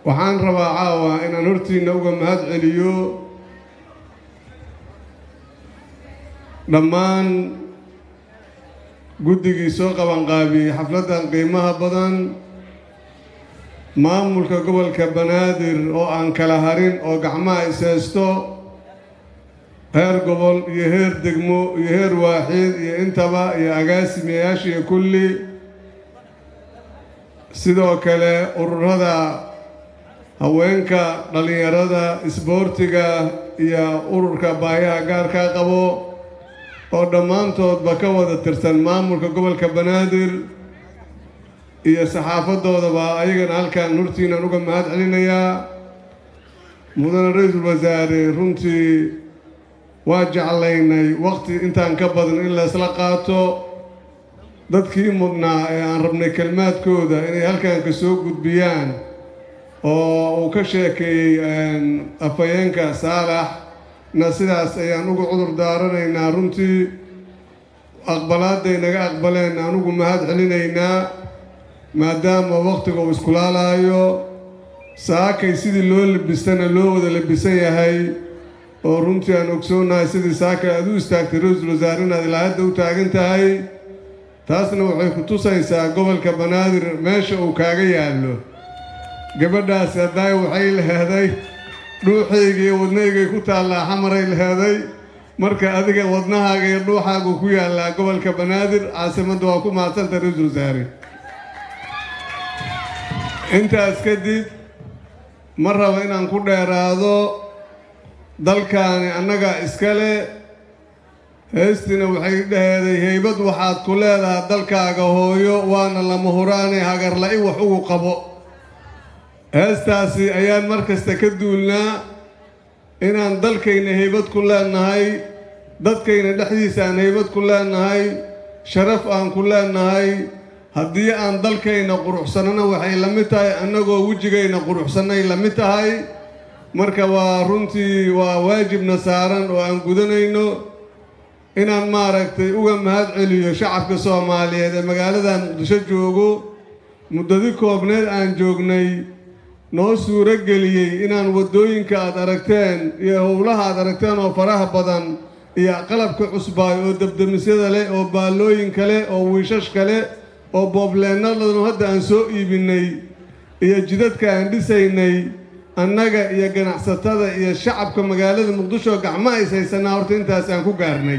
waxaan rabaa caawa inaan hortiinna uga mahad celiyo dhammaan guddigii soo qabanqaabiyey xafladdan qiimaha badan maamulka gobolka banaadir oo aan kala harin oo gacmaha ishaysto heer gobol iyo heer degmo iyo heer waaxiid iyo intaba iyo agaasimayaashiiyo kulli sidoo kale ururada haweenka dhallinyarada isboortiga iyo ururka baahiyaha gaarkaa qabo oo dhammaantoodba ka wada tirsan maamulka gobolka banaadir iyo saxaafadoodaba ayagana halkaan hortiinaan uga mahad celinayaa mudane ra-iisul wasaare runtii waa jeclaynay waqti intaan ka badan in laysla qaato dadkii mudnaa ee aan rabnay kelmaadkooda inay halkaan ka soo gudbiyaan oo uu ka sheekeeyey afhayeenka saalax na sidaas ayaan uga cudur daaranaynaa runtii aqbalaadday naga aqbaleen anugu mahad celinaynaa maadaama wakhtiga uu iskulaalaayo saakay sidii loo labistana loo wada labisan yahay oo runtii aan ogsoonahay sidii saakay aad u istaagtay ra-iisul wasaare inaad ilaa hadda u taagan tahay taasna waxay ku tusaysaa gobolka banaadir meesha uu kaaga yaallo gabadhaasi haddaay waxay laheeday dhuuxayga iyo wadnaygay ku taallaa xamaray laheeday marka adiga wadnahaaga iyo dhuuxaagu ku yaallaa gobolka banaadir caasimadda waa ku mahadsanta ra-iisul wasaare intaas kadib ma rabo inaan ku dheeraado dalkaani annaga iskale heestina waxay dhaheeday heybad waxaad ku leedahay dalkaaga hooyo waana lama huraane hagarla-i wax ugu qabo heestaasi ayaan mar kasta ka duulnaa inaan dalkayna heybad ku leenahay dadkayna dhexdiisa aan heybad ku leenahay sharaf aan ku leenahay haddii aan dalkayna quruxsannana waxay la mid tahay annagoo wejigayna quruxsannay la mid tahay marka waa runtii waa waajibna saaran oo aan gudanayno inaan maaragtay uga mahad celiyo shacabka soomaaliyeed ee magaalada muqdisho joogo muddadii koobneed aan joognay noo suuro geliyey inaan waddooyinka aad aragteen iyo howlaha aad aragteen oo faraha badan iyo qalabka cusbaay oo debdemisyada leh oo baallooyinka leh oo wiishashka leh oo boobleennadanu hadda aan soo iibinnay iyo jidadka aan dhisaynay annaga iyo ganacsatada iyo shacabka magaalada muqdisho gacma is haysanaa horta intaas aan ku gaarnay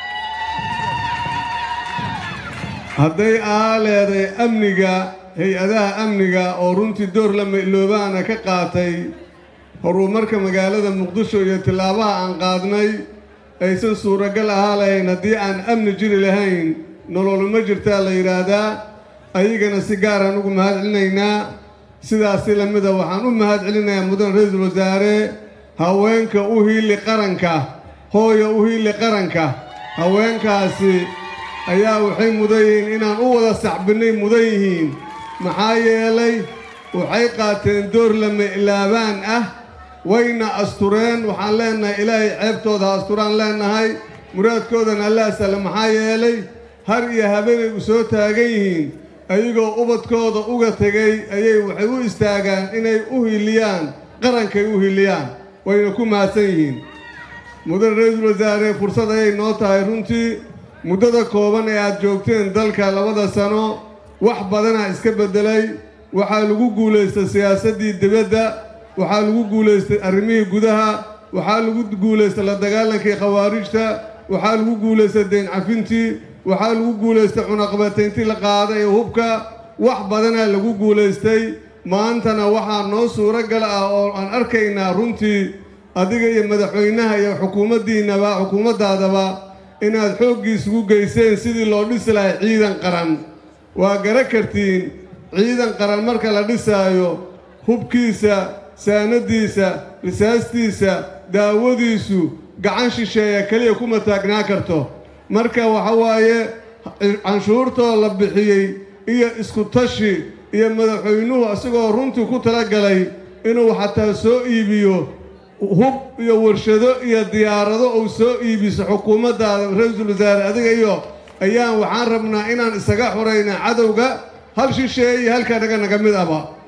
hadday aa leeday amniga hay-adaha amniga oo runtii door la mailoobaana ka qaatay horumarka magaalada muqdisho iyo tillaabaha aan qaadnay aysan suuragal ahaa lahayn haddii aan amni jiri lahayn nololuma jirtaa la yidhaahdaa ayagana si gaaraan ugu mahad celinaynaa sidaasi lamida waxaan u mahad celinayaa mudan ra-iisul wasaare haweenka u hiili qaranka hooya u hiili qaranka haweenkaasi ayaa waxay mudan yihiin inaan u wada sacbinnay mudan yihiin maxaa yeelay waxay qaateen door lama ilaabaan ah wayna astureen waxaan leenahay ilaahay ceebtooda ha asturaan leenahay muraadkoodana alla sale maxaa yeelay har iyo habeenay u soo taagan yihiin ayagoo ubadkooda uga tegay ayay waxay u istaagaan inay u hiliyaan qarankay u hiliyaan wayna ku mahadsan yihiin mudan ra-iisul wasaare fursad ayay noo tahay runtii muddada kooban ee aad joogteen dalka labada sano wax badanaa iska beddelay waxaa lagu guulaystay siyaasaddii dibadda waxaa lagu guulaystay arrimihii gudaha waxaa lagu guulaystay la dagaalankii khawaarijta waxaa lagu guulaystay deyn cafintii waxaa lagu guulaystay cunaqabatayntii la qaaday ee hubka wax badanaa lagu guulaystay maantana waxaa noo suuro gal ah oo aan arkaynaa runtii adiga iyo madaxweynaha iyo xukuumaddiinnaba xukuumaddaadaba inaad xooggiisugu geyseen sidii loo dhisi lahay ciidan qaran waa gara kartiin ciidan qaran marka la dhisaayo hubkiisa saanadiisa risaastiisa daawadiisu gacan shisheeya keliya kuma taagnaa karto marka waxa waaye canshuurtoo la bixiyey iyo isku tashi iyo madaxweynuhu isagoo runtii ku talagalay inuu xataa soo iibiyo hub iyo warshado iyo diyaarado uu soo iibiso xukuumaddaada ra-iisul wasaare adiga iyo ayaan waxaan rabnaa inaan isaga xurayna cadowga hal shisheeye iyo halka naga naga mid aba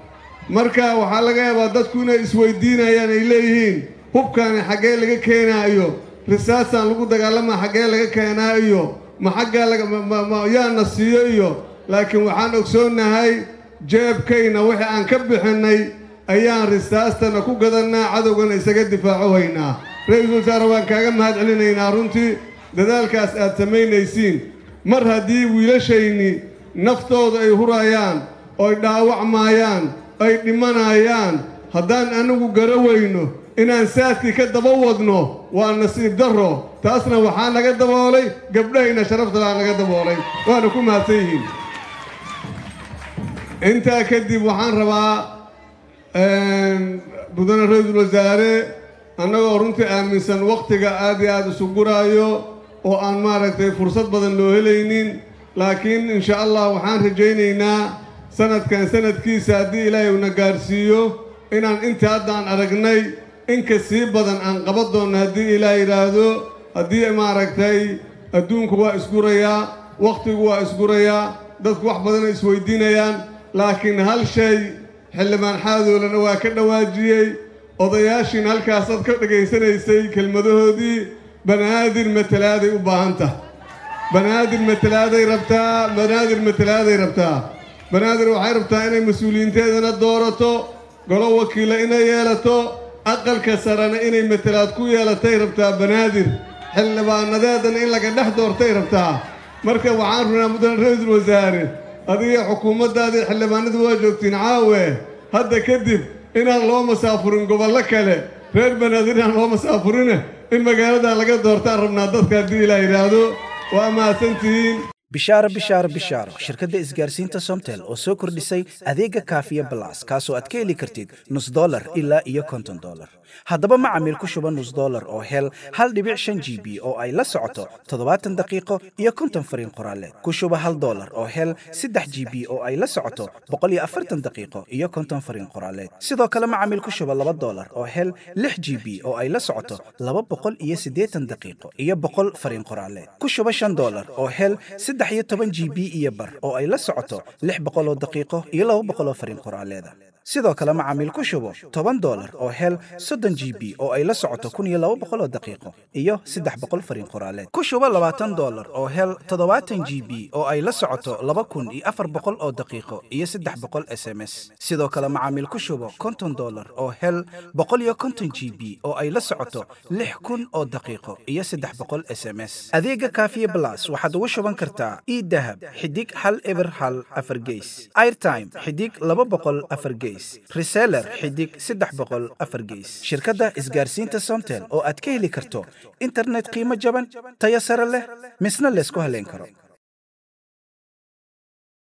marka waxaa laga yaabaa dadku inay isweydiinayaan ay leeyihiin hubkaani xaggee laga keenaayo risaasaan lagu dagaalamaa xaggee laga keenaa iyo ma xaggaa yaana siiyo iyo laakiin waxaan ogsoonnahay jeebkayna wixii aan ka bixinnay ayaan risaastana ku gadannaa cadowgana isaga difaaco haynaa ra-iisul wasaare waan kaaga mahad celinaynaa runtii dadaalkaas aad samaynaysiin mar haddii wiilashayni naftooda ay hurayaan oy dhaawacmaayaan ay dhimanayaan haddaan anigu gara weyno inaan saadkii ka daba wadno waa nasiib darro taasna waxaa naga daboolay gabdhahayna sharaftalaa naga daboolay waana ku mahadsan yihiin intaa kadib waxaan rabaa mudane ra-iisul wasaare annagoo runtii aaminsan wakhtiga aad iyo aada isu guraayo oo aan maaragtay fursad badan loo helaynin laakiin insha allah waxaan rajaynaynaa sanadkan sanadkiisa haddii ilaahay una gaarsiiyo inaan inta haddaan aragnay inka sii badan aan qaban doonno haddii ilaah yidhaahdo haddii maaragtay adduunku waa isgurayaa wakhtigu waa isgurayaa dadku wax badanay isweydiinayaan laakiin hal shay xildhibaan xaadoolana waa ka dhawaajiyey odayaashiin halkaasaad ka dhegaysanaysay kelmadahoodii banaadir matalaaday u baahan tahay banaadir matalaaday rabtaa banaadir matalaaday rabtaa banaadir waxay rabtaa inay mas-uuliyiinteedana doorato golo wakiilla inay yeelato aqalka sarena inay matalaad ku yeelatay rabtaa banaadir xildhibaanadeedana in laga dhex doortay rabtaa marka waxaan runaa mudane ra-iisul wasaare adiga xukuumaddaadii xildhibaanadu waa joogtiin caawe hadda kadib inaan loo masaafurin gobollo kale reer banaadir inaan loo masaafurine in magaaladan laga doortaan rabnaa dadka haddii ilaa yidhaahdo waa mahadsantihiin bishaaro bishaaro bishaaro shirkadda isgaarsiinta somtel oo soo kordhisay adeega kaafiya balas kaasoo aad ka heli kartid nus dolar ilaa iyo konton dolar haddaba macamiil ku shuba nus dolar oo hel hal dhibic shan g b oo ay la socoto toddobaatan daqiiqo iyo konton fariin qoraaleed ku shuba hal dolar oo hel saddex g b oo ay la socoto boqol iyo afartan daqiiqo iyo konton fariin qoraaleed sidoo kale macamiil ku shuba laba dolar oo hel lix g b oo ay la socoto laba boqol iyo siddeetan daqiiqo iyo boqol fariin qoraaleed ku shuba shan dolar oo hel saddex iyo toban g b iyo bar oo ay la socoto lix boqoloo daqiiqo iyo laba boqoloo fariin qoraaleeda sidoo kale macaamiil ku shubo toban dolar oo hel soddon g b oo ay la socoto kun iyo laba boqoloo daqiiqo iyo saddex boqol fariin qoraaleed ku shubo labaatan dolar oo hel toddobaatan g b oo ay la socoto laba kun iyo afar boqol oo daqiiqo iyo saddex boqol s m s sidoo kale macaamiil ku shubo konton dolar oo hel boqol iyo konton g b oo ay la socoto lix kun oo daqiiqo iyo saddex boqol s m s adeega kaafiye blas waxaad ugu shuban kartaa idahab xidig hal eber hal afar geys airtime xidig laba boqol afar geys reseller xidig saddex boqol afar geys shirkadda isgaarsiinta somtel oo aad ka heli karto internet qiimo jaban tayo sare leh misna laysku haleyn karo